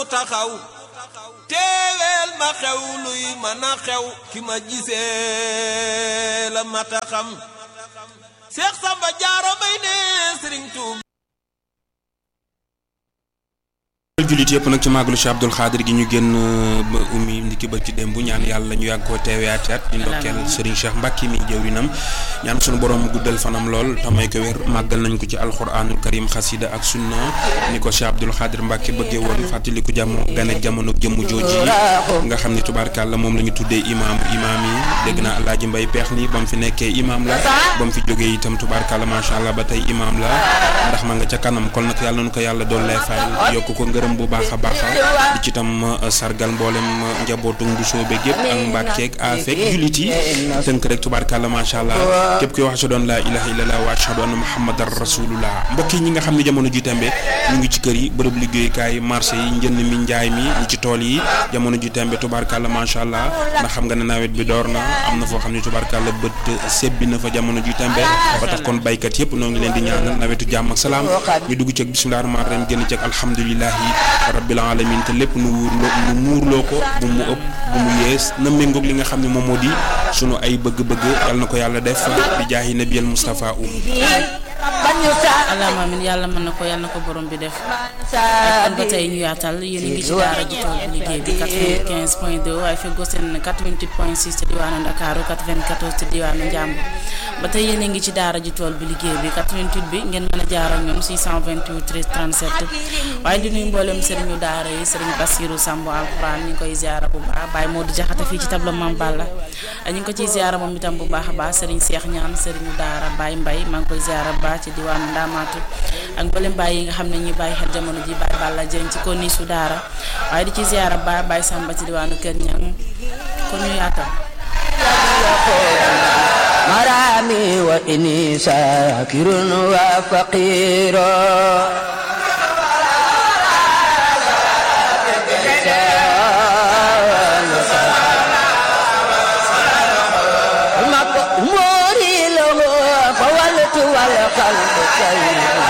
taxaw teeweel ma xew luy mën a xew ki ma gisee la mata xam Seex Samba Jaara Mbay ne Sëriñ Tuuba jullit yëpp nag ci màggalu Cheikh Abdoul Khadir gi ñu génn ba ummi ndiki ba ci dem bu ñaan yàlla ñu yàgg koo teewaat at di ndokkeel Serigne Cheikh Mbacke mi jëwrinam ñaan sunu borom guddal fanam lool tamay ko wér màggal nañ ko ci alxuraanul karim xasida ak sunna ni ko Cheikh Abdoul Khadir Mbacke bëggee woon fàttaliku jamono gane jamono jëmm jooji nga xam ne tubaarkàlla moom la ñu tuddee imaam imaam yi dégg naa Alaaji Mbay peex ni ba mu fi nekkee imaam la ba mu fi jógee itam tubaarkàlla macha allah ba tey imaam la ndax ma nga ca kanam kon nag yàlla nañu ko yàlla doon lay fayal yokk ko ngërëm bu baax a baax di ci tam sargal mboolem njabootu Mbusoo beeg yëpp ak Mbàkkeeg afek jullit yi tënk rek tubaarkàlla macha allah képp kuy wax ashhadu an laa ilaaha illallah wa ashhadu anna muhammadan rasulullah mbokk yi ñi nga xam ne jamono ji tembe ñu ngi ci kër yi bërëb liggéeyukaay marché yi njënd mi njaay mi ñi ci tool yi jamono ji tembe tubaarkàlla macha allah ndax xam nga ne nawet bi door na am na foo xam ne tubaarkàlla bët sebbi na fa jamono ji tembe ba tax kon baykat yëpp noo ngi leen di ñaanal nawetu jàmm ak salaam ñu dugg ci ak bismillah rahmaan rahim génn ci ak alhamdulilahi rabbil alamin te lépp nu wuurloo nu muurloo ko bu mu ëpp bu mu yees na méngoog li nga xam ne moom moo di sunu ay bëgg-bëgg yal na ko yàlla def di jaahi nabiyal Mustafa um allahumma amiin yàlla mën na ko yàlla na ko borom bi def kon ba tey ñu yaatal yéen a ngi ci daara ji tool bi liggéey bi 95 point 2 waaye feggoo seen 88 point 6 ci diwaanu Ndakaaru 94 ci diwaanu Njàmbur ba tey yéen a ngi ci daara ji tool bi liggéey bi 88 bi ngeen mën a jaar ak ñoom 628 13 37 waaye di nuyu mboolem sëriñu daara yi sëriñ Basiru Samb alxuraan ñu ngi koy ziara bu baax Baye Modou Jaxate fii ci tableau Mame Balla ñu ngi ko ciy ziara moom itam bu baax a baax sëriñ Seex Ñaan sëriñu daara Baye Mbay maa ngi koy ziara bu baax ci diwaanu Ndaamaatu ak mboolem Baye yi nga xam ne ñuy bàyyi xel jamono ji Baye Balla jëriñ ci konni su daara waaye di ci ziara ba Baye Samba ci diwaanu Kër Ñang kon ñu yaatal مرامي وإني شاكر وفقير موري له فولت والقلب خير